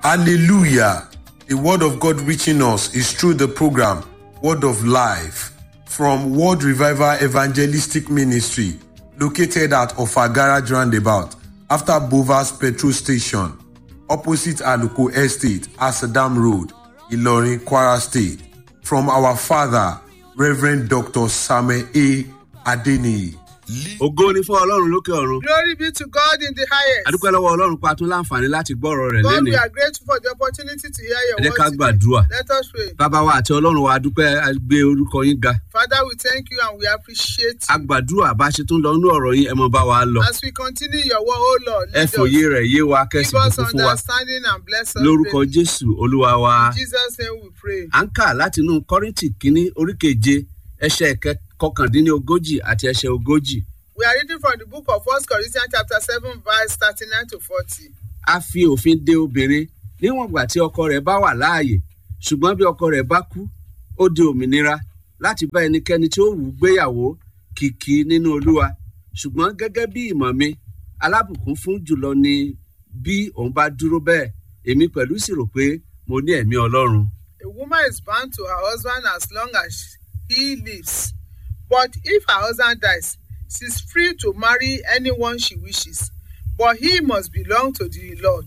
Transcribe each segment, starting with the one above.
Hallelujah. The word of God reaching us is through the program Word of Life from World Revival Evangelistic Ministry located at Ofagara Roundabout after Bovas Petrol Station opposite Aluko Estate, Asadam Road, Ilorin, Kwara State. From our father, Reverend Dr. Samuel A. Adeniyi. ògo ni fún ọlọ́run lókè ọ̀run Glory be to God in the highest. adúpẹ́ lọ́wọ́ ọlọ́run pa tún láǹfààní láti gbọ́ ọ̀rọ̀ rẹ̀ God, lẹ́nu we are grateful for the opportunity to hear your ẹ jẹ́ word. ká today. gbàdúrà Let us pray. bàbá wa àti ọlọ́run wa adúpẹ́ a gbé orúkọ yín ga Father, we thank you and we appreciate a gbàdúrà bá ṣe tún lọ nínú ọ̀rọ̀ yín ẹ mọ bá wa lọ you. As we continue your word, oh Lord, ẹ lead fòye us. rẹ̀ yé wa kẹ́sì Give us fún fún wa understanding and bless us. lórúkọ greatly. jésù olúwa wa In Jesus' name we pray. à ń kà láti inú kọ́rìntì kínní oríkeje ẹsẹ̀ kẹ- kọkàndínlógójì àti ẹsẹ̀ ogójì We are reading from the book of 1 Corinthians chapter 7, verse 39 to 40. a fi òfin de obìnrin níwọ̀n ìgbà tí ọkọ rẹ̀ bá wà láàyè ṣùgbọ́n bí ọkọ rẹ̀ bá kú ó di òmìnira láti bá ẹnikẹ́ni tí ó wù ú gbéyàwó kìkì nínú olúwa ṣùgbọ́n gẹ́gẹ́ bí ìmọ̀ mi alábùkún fún jùlọ ni bí òun bá dúró bẹ́ẹ̀ èmi pẹ̀lú sì rò pé mo ní ẹ̀mí ọlọ́run. A woman is bound to her husband as long as he lives. But if her husband dies, she is free to marry anyone she wishes. But he must belong to the Lord.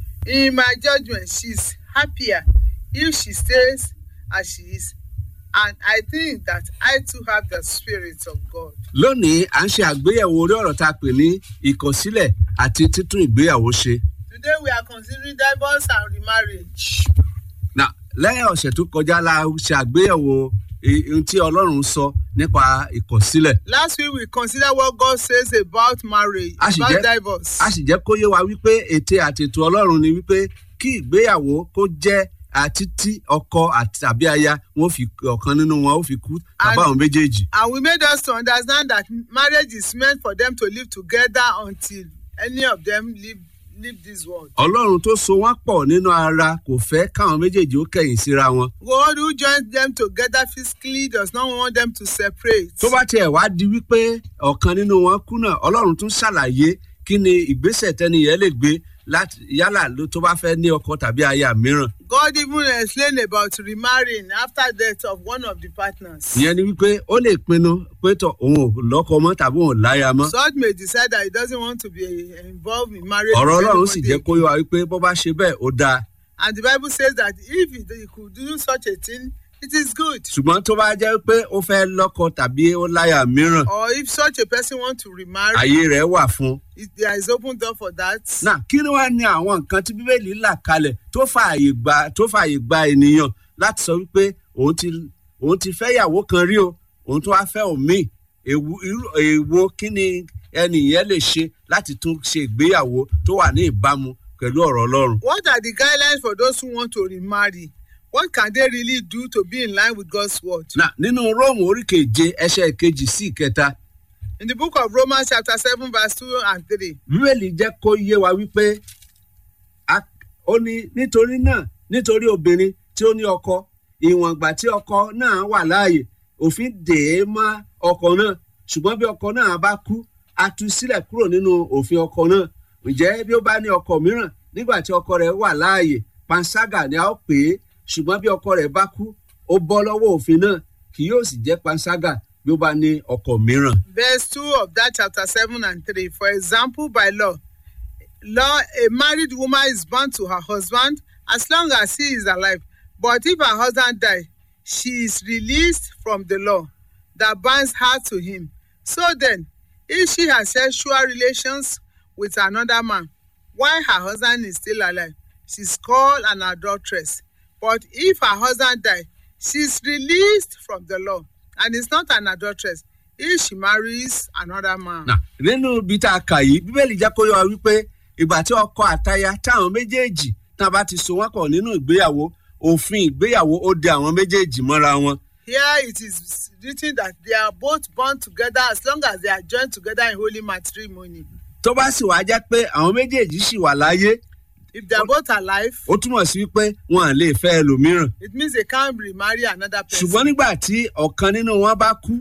In my judgment, she is happier if she stays as she is. And I think that I too have the Spirit of God. lónìí à ń ṣe àgbéyẹ̀wò orí ọ̀rọ̀ tá a pè ní ìkọ̀sílẹ̀ àti títún ìgbéyàwó ṣe. Today we are considering divorce and remarriage. Now, lẹ́yìn ọ̀sẹ̀ tó kọjá la ṣe àgbéyẹ̀wò i- ohun tí ọlọ́run sọ nípa ìkọ̀sílẹ̀. Last week we considered what God says about marriage, A sì about jẹ́- divorce. a sì jẹ́ kó yé wa wípé ète àti ètò ọlọ́run ni wípé kí ìgbéyàwó kó jẹ́ àtítí ọkọ àti tàbí aya wọn fi ọ̀kan nínú wọn ó fi kú tàbí And- àwọn méjèèjì. And we made us to understand that marriage is meant for them to live together until any of them leave, leave this world. ọlọ́run tó so wọ́n pọ̀ nínú ara kò fẹ́ káwọn méjèèjì ó kẹ̀yìn síra wọn. God who joins them together physically does not want them to separate. tó bá tiẹ̀ wá di wípé ọ̀kan nínú wọn kú náà ọlọ́run tún ṣàlàyé kí ni ìgbésẹ̀ tẹ́niyẹn lè gbé láti yálà ló tó bá fẹ́ ní ọkọ tàbí aya mìíràn. God even explained about remarrying after death of one of the partners. ìyẹn ni wípé ó lè pinnu pé tọ òun ò lọ́kọ mọ́ tàbí òun ò láya mọ́. Such may decide that he doesn't want to be involved in marriage. ọ̀rọ̀ with ọlọ́run sì anybody jẹ́ kó yọ wa wípé bó bá ṣe bẹ́ẹ̀ ó dáa. And the Bible says that if he, he could do such a thing, it is good. ṣùgbọ́n tó bá jẹ́ pé ó fẹ́ lọ́kọ tàbí ó láya mìíràn Or if such a person wants to remarry, àyè rẹ̀ wà fún un. it, there is open door for that. náà kí ni wàá ní àwọn nǹkan tí bíbélì là kalẹ̀ tó fààyè gba tó fààyè gba ènìyàn láti sọ wípé òun ti òun ti fẹ́ yàwó kan rí o òun tó wá fẹ́ òmíì èwo irú- èwo kí ni ẹnìyẹn lè ṣe láti tún ṣe ìgbéyàwó tó wà ní ìbámu pẹ̀lú ọ̀rọ̀ ọlọ́run. What are the guidelines for those who want to remarry? What can they really do to be in line with God's word? náà nínú róòmù orí keje ẹsẹ̀ kejì sí ìkẹta In the book of Romans, chapter 7, verse 2 and 3, bíbélì jẹ́ kó yé wa wípé a- ó ní nítorí náà nítorí obìnrin tí ó ní ọkọ ìwọ̀n ìgbà tí ọkọ náà wà láàyè òfin dè é mọ́ ọkọ náà ṣùgbọ́n bí ọkọ náà bá kú a tú sílẹ̀ kúrò nínú òfin ọkọ náà ǹjẹ́ bí ó bá ní ọkọ mìíràn nígbà tí ọkọ rẹ̀ wà láàyè panṣágà ni a ó pè é ṣùgbọ́n bí ọkọ rẹ̀ bá kú ó bọ́ lọ́wọ́ òfin náà kì yóò sì jẹ́ panṣágà bí ó bá ní ọkọ mìíràn. verse 2 of that chapter 7 and 3. For example, by law, law, a married woman is bound to her husband as long as he is alive. But if her husband dies, she is released from the law that binds her to him. So then, if she has sexual relations with another man while her husband is still alive, she is called an adulteress. But if her husband dies, she is released from the law and is not an adulteress if she marries another man. Nà, nínú ibi tá a kà yìí bíbélì jẹ́ kó yọ wa wípé ìgbà tí ọkọ àtaya táwọn méjèèjì tá a bá ti so wọ́n pọ̀ nínú ìgbéyàwó òfin ìgbéyàwó ó de àwọn méjèèjì mọ́ra wọn. Here it is written that they are both born together as long as they are joined together in holy matrimony. tó bá sì wá jẹ́ pé àwọn méjèèjì sì wà láyé If they are both alive, ó túmọ̀ sí wípé wọn à lè fẹ́ ẹlòmíràn. it means they can't remarry another person. ṣùgbọ́n nígbà tí ọ̀kan nínú wọn bá kú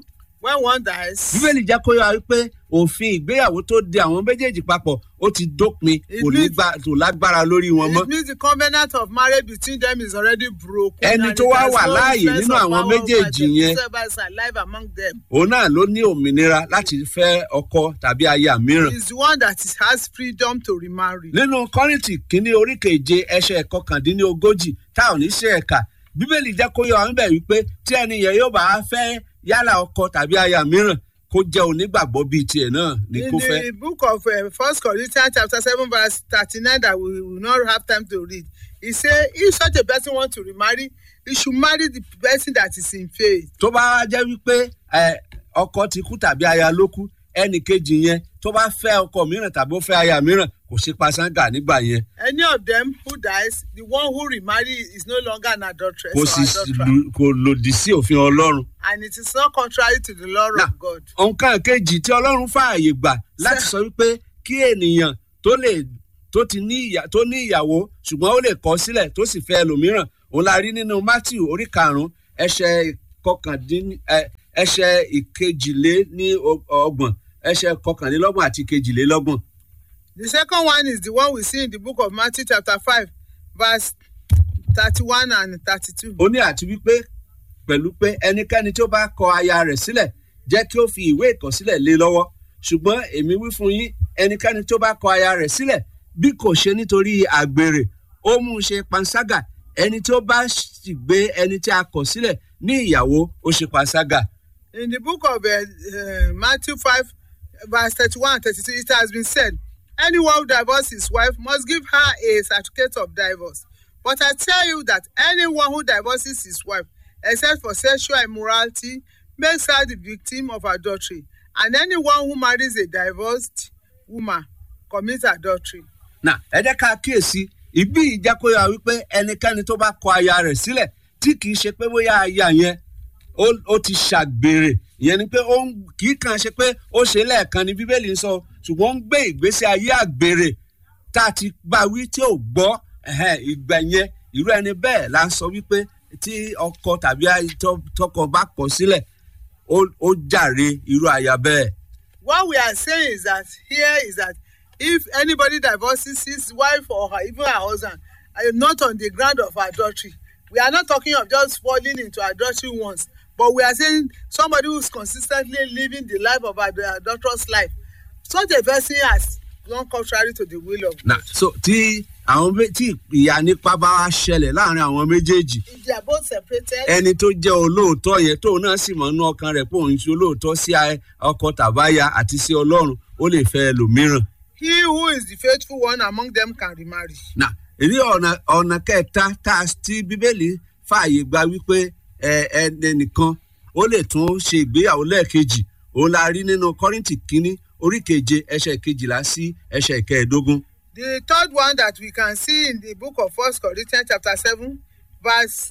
when one dies, bíbélì jẹ́ kó yára wípé òfin ìgbéyàwó tó de àwọn méjèèjì papọ̀ ó ti dópin It kò ní means- gbà tó lágbára lórí wọn mọ́. it means the covenant of marriage between them is already broken. Ẹni and tó it wá has wà no láàyè difference nínú of àwọn power over méjèèjì them. yẹn. Whosoever is alive among them òun náà ló ní òmìnira láti fẹ́ ọkọ tàbí aya mìíràn. is the one that is, has freedom to remarry. nínú kọ́rìntì kínní orí keje ẹsẹ̀ kọkàndínlógójì tá ò ní ṣe ẹ̀ka bíbélì jẹ́ kó yọ àwọn bẹ̀ wípé tí ẹni yẹn yóò bá fẹ́ yálà ọkọ tàbí aya mìíràn kó jẹ́ onígbàgbọ́ bíi tiẹ̀ náà ní in kó fẹ́. the book of uh, first corinthians chapter seven verse thirty-nine that we will not have time to read he say if such a person want to remarry he should marry the person that is in faith tó bá wá jẹ́ wípé ẹ, ọkọ ti kú tàbí aya ló kú ẹnì kejì yẹn tó bá fẹ́ ọkọ mìíràn tàbí ó fẹ́ aya mìíràn kò sí pasángà nígbà yẹn any of them who dies the one who remarry is no longer an adulteress kò or sì adulterer lù- kò lòdì sí òfin ọlọ́run. and it is not contrary to the law Now, of God. nǹkan kejì tí ọlọ́run fààyè gbà láti sọ wípé kí ènìyàn tó lè tó ti ní ìyà tó ní ìyàwó ṣùgbọ́n ó lè kọ́ sílẹ̀ tó sì fẹ́ ẹlòmíràn òun la rí nínú matthew orí karùn-ún ẹsẹ̀ kọkàndín ẹ, ẹsẹ̀ ìkejìlé ní o- ọgbọ̀n ẹsẹ̀ kọkànlélọ́gbọ̀n àti ìkejìlélọ́gbọ̀n. The second one is the one we see in the book of Matthew chapter five verse thirty-one and thirty-two. ó ní àti wípé pẹ̀lú pé ẹnikẹ́ni tó bá kọ aya rẹ̀ sílẹ̀ jẹ́ kí ó fi ìwé ìkọ̀sílẹ̀ lé lọ́wọ́ ṣùgbọ́n èmi wí fún yín ẹnikẹ́ni tó bá kọ aya rẹ̀ sílẹ̀ bí kò ṣe nítorí àgbèrè ó mú un ṣe panṣágà ẹni tó bá sì gbé ẹni tí a kọ̀ sílẹ̀ ní ìyàwó ó ṣe panṣágà. In the book of uh, uh, Matthew 5, verse 31 and 32, it has been said, Anyone who divorces his wife must give her a certificate of divorce. But I tell you that anyone who divorces his wife, except for sexual immorality, makes her the victim of adultery. And anyone who marries a divorced woman commits adultery. nà ẹ jẹ́ ká kíyèsí ìbí ìjákòyà wípé ẹnikẹ́ni tó bá kọ aya rẹ̀ sílẹ̀ tí kì í ṣe pé bóyá aya yẹn ó ó ti ṣàgbèrè ìyẹn ni pé ó ń kì í kàn ṣe pé ó ṣe lẹ́ẹ̀kan ní bíbélì ń sọ ṣùgbọ́n ó ń gbé ìgbésí ayé àgbèrè tá a ti bá wí tí ò gbọ́ ẹ̀hẹ́n, ìgbà yẹn irú ẹni bẹ́ẹ̀ la ń sọ wípé tí ọkọ tàbí ay- tọ- tọkọ bá kọ sílẹ̀ ó ó jàre irú aya bẹ́ẹ̀. What we are saying is that here is that if anybody divorces his wife or her, even her husband, uh, not on the ground of adultery, we are not talking of just falling into adultery once, but we are saying somebody who's consistently living the life of ad- adulterous life. Such a person has gone contrary to the will of na God. so tí àwọn mé- tí ìyá nípa bá wá ṣẹlẹ̀ láàrin àwọn méjèèjì If they are both separated, ẹni tó jẹ́ olóòótọ́ yẹn tóun náà sì mọ̀ nínú ọkàn rẹ̀ pé òun ṣe olóòótọ́ sí a- ọkọ tàbáyà àti sí ọlọ́run ó lè fẹ́ ẹlòmíràn. he who is the faithful one among them can remarry. na èyí ọ̀nà ọ̀nà kẹta tá a tí bíbélì fààyè gba wípé ẹ ẹnìkan ó lè tún ṣe ìgbéyàwó lẹ́ẹ̀kejì òun la rí nínú kọ́rìntì kínní orí keje ẹsẹ̀ kejìlá sí ẹsẹ̀ kẹẹ̀ẹ́dógún. The third one that we can see in the book of First Corinthians chapter seven, verse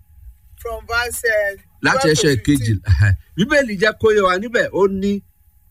from verse uh, láti 12 to ẹsẹ̀ 15. kejì bíbélì jẹ́ kó yé wa níbẹ̀ ó ní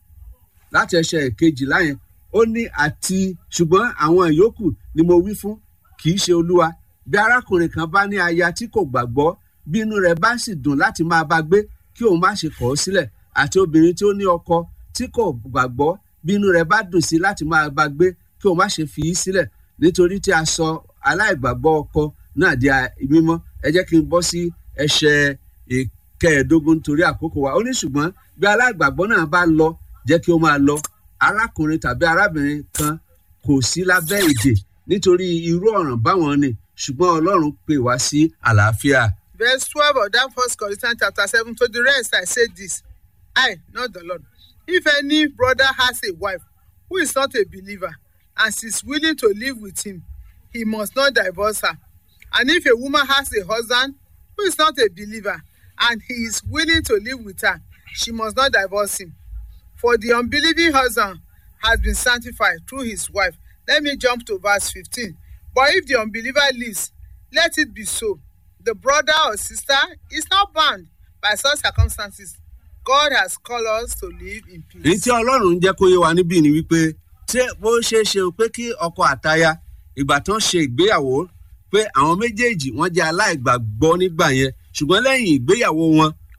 láti ẹsẹ̀ kejìlá yẹn ó ní àti ṣùgbọ́n àwọn ìyókù ni mo wí fún kì í ṣe olúwa bí arákùnrin kan bá ní aya tí kò gbàgbọ́ bí inú rẹ̀ bá sì dùn láti máa bá gbé kí òun má ṣe kọ̀ ọ́ sílẹ̀ àti obìnrin tí ó ní ọkọ tí kò gbàgbọ́ bí inú rẹ̀ bá dùn sí láti máa bá gbé kí òun má ṣe fi í sílẹ̀ nítorí tí a sọ aláìgbàgbọ́ ọkọ náà di a- mímọ́ ẹ jẹ́ kí n bọ́ sí ẹsẹ̀ ìkẹẹ̀ẹ́dógún torí àkókò wa ó ní ṣùgbọ́n bí aláìgbàgbọ́ náà bá lọ jẹ́ kí ó máa lọ arákùnrin tàbí arábìnrin kan kò sí lábẹ́ èdè nítorí irú ọ̀ràn báwọn ni ṣùgbọ́n ọlọ́run pè wá sí àlàáfíà. Verse 12 of that first Corinthians chapter 7. To the rest, I say this I, not the Lord. If any brother has a wife who is not a believer and she is willing to live with him, he must not divorce her. And if a woman has a husband who is not a believer and he is willing to live with her, she must not divorce him. For the unbelieving husband has been sanctified through his wife. Let me jump to verse 15. But if the unbeliever lives, let it be so. The brother or sister is not bound by such circumstances. God has called us to live in èyí peace. tí ọlọ́run ń jẹ́ kó yé wa níbí ni wípé tí bó ṣe é ṣe o pé kí ọkọ àtaya ìgbà tán ṣe ìgbéyàwó pé àwọn méjèèjì wọ́n jẹ́ aláìgbàgbọ́ nígbà yẹn ṣùgbọ́n lẹ́yìn ìgbéyàwó wọn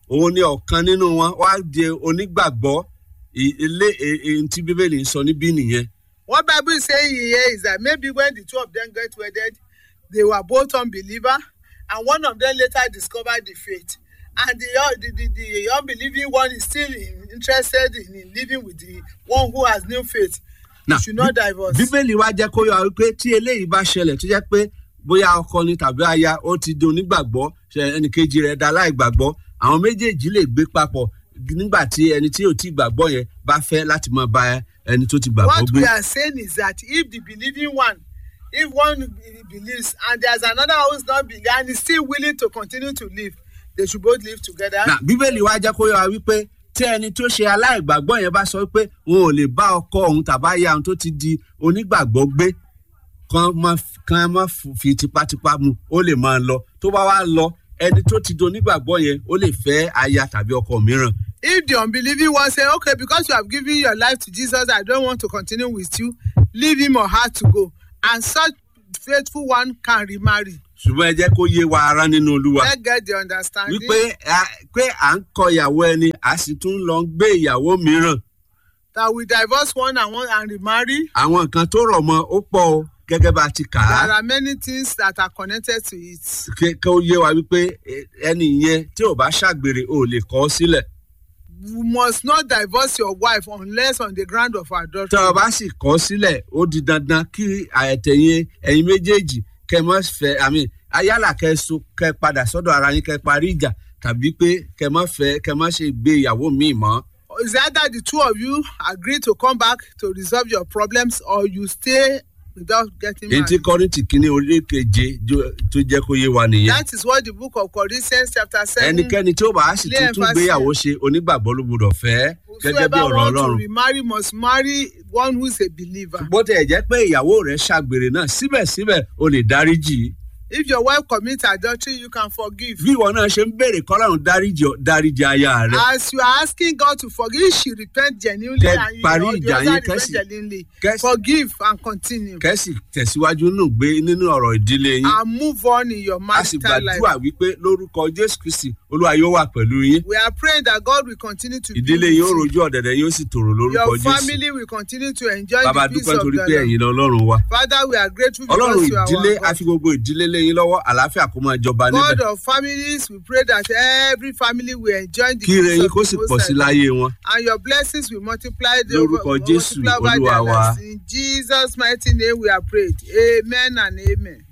òun ni ọ̀kan nínú wọn wá di onígbàgbọ́ I- ilé e- èyí tí bíbélì ń sọ níbí nìyẹn. What Bible is saying here is that maybe when the two of them get wedded, they were both unbeliever, and one of them later discovered the faith. And the, un- the, the, the unbelieving one is still in, interested in, in living with the one who has new faith. Now, you should not divorce. bíbélì wa jẹ́ kó yọ wípé tí eléyìí bá ṣẹlẹ̀ tó jẹ́ pé bóyá ọkọ ni tàbí aya ó ti di onígbàgbọ́ ṣe ẹnìkejì rẹ̀ da láìgbàgbọ́ àwọn méjèèjì lè gbé papọ̀ nígbà tí ẹni tí ò tí gbàgbọ́ yẹn bá fẹ́ láti máa bá ẹni tó ti gbàgbọ́ What gbé. we are saying is that if the believing one, if one be- believes and there's another who is not believing and is still willing to continue to live, they should both live together. Now, bíbélì wa jẹ́ kó yọ wa wípé tí ẹni tó ṣe aláìgbàgbọ́ yẹn bá sọ pé wọn ò lè bá ọkọ òun tàbá aya òun tó ti di onígbàgbọ́ gbé kan má kan má fi tipátipá mu ó lè máa lọ tó bá wá lọ ẹni tó ti di onígbàgbọ́ yẹn ó lè fẹ́ aya tàbí ọkọ mìíràn. if the unbelieving one say okay because you have given your life to jesus i don't want to continue with you leave him or her to go and such faithful one can remarry ṣùgbọ́n ẹ jẹ́ kó yé wa ara nínú olúwa let's get the understanding wípé a- pé à ń kọ ìyàwó ẹni a sì tún lọ ń gbé ìyàwó mìíràn that we divorce one and one and remarry àwọn nǹkan tó rọ̀ mọ́ ó pọ̀ o gẹ́gẹ́ bá a ti kà á. there are many things that are connected to it kí kí ó yé wa wípé eh, ẹni yẹn tí ò bá ṣàgbèrè ò lè kọ́ ọ sílẹ̀. you must not divorce your wife unless on the ground of adultery tọ́ ọ bá sì kọ́ ọ sílẹ̀ ó di dandan kí àyẹ̀tẹ̀yìn ẹ̀yin méjèèjì kẹ́ ẹ mọ́ fẹ́ àmì ayálà kẹ́ ẹ so kẹ́ ẹ padà sọ́dọ̀ ara yín kẹ́ ẹ parí ìjà tàbí pé kẹ́ ẹ mọ́ fẹ́ kẹ́ ẹ mọ́ ṣe gbé ìyàwó míì mọ́. is either the two of you agree to come back to resolve your problems or you stay without getting èyí tí married. kọ́rìntì kínní orí keje jo- tó jẹ́ kó yé wa nìyẹn. That is what the book of Corinthians chapter seven. ẹnikẹ́ni tí ó bá sì Lé tún tún emphasis. gbéyàwó ṣe onígbàgbọ́ ló gbọdọ̀ fẹ́ gẹ́gẹ́ bí Whosoever ọ̀rọ̀ want to ọlọ́run. remarry must marry one who is a believer. bó tẹ̀ jẹ́ pé ìyàwó rẹ̀ ṣàgbèrè náà síbẹ̀síbẹ̀ o lè dáríjì í. If your wife commits adultery, you can forgive. bí ìwọ náà ṣe ń béèrè kọ́lọ́run dáríjì ọ- dáríjì aya rẹ. As you are asking God to forgive, she repent genuinely Kẹ and you parí know, the ìjà other yín, repent kẹ́sì- genuinely. kẹ́sì- Forgive and continue. kẹ́sì tẹ̀síwájú nínú gbé nínú ọ̀rọ̀ ìdílé yín. And move on in your a sì marital life. gbàdúrà wípé lórúkọ jésù kristi olúwa yóò wà pẹ̀lú yín. We are praying that God will continue to be ìdílé with yín ó you. rojú ọ̀dẹ̀dẹ̀ yín ó sì tòrò lórúkọ Your jésù. family will continue to enjoy bàbá the peace dúpẹ́ of torí the pé Lord. ẹ̀yin lọ́lọ́run wa. Father, we are grateful ọlọ́run because you are ìdílé our a God. fi gbogbo ìdílé lẹ́yìn lọ́wọ́ àlàáfíà kó máa jọba God níbẹ̀. of families, we pray that every family will enjoy the kí ire peace yín of kó the sì Most pọ̀ sí High. láyé wọn. And your blessings will multiply the Lórúkọ Jésù, multiply over Olúwa their wa. lives. In Jesus' mighty name we are prayed. Amen and amen.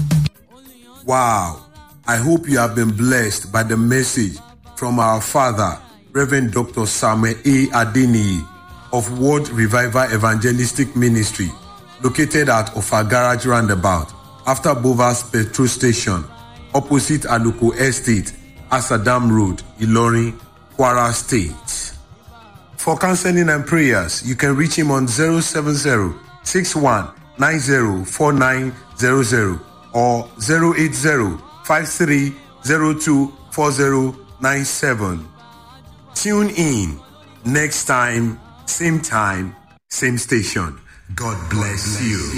Wow. I hope you have been blessed by the message from our father, Reverend Dr. Samuel A. Adeniyi of World Revival Evangelistic Ministry, located at Ofagarage Roundabout, after Bovas Petrol Station, opposite Aluko Estate, Asadam Road, Ilorin, Kwara State. For counseling and prayers, you can reach him on 070 61 90 4900 or 080 5302 4097. Tune in next time, same time, same station. God bless you.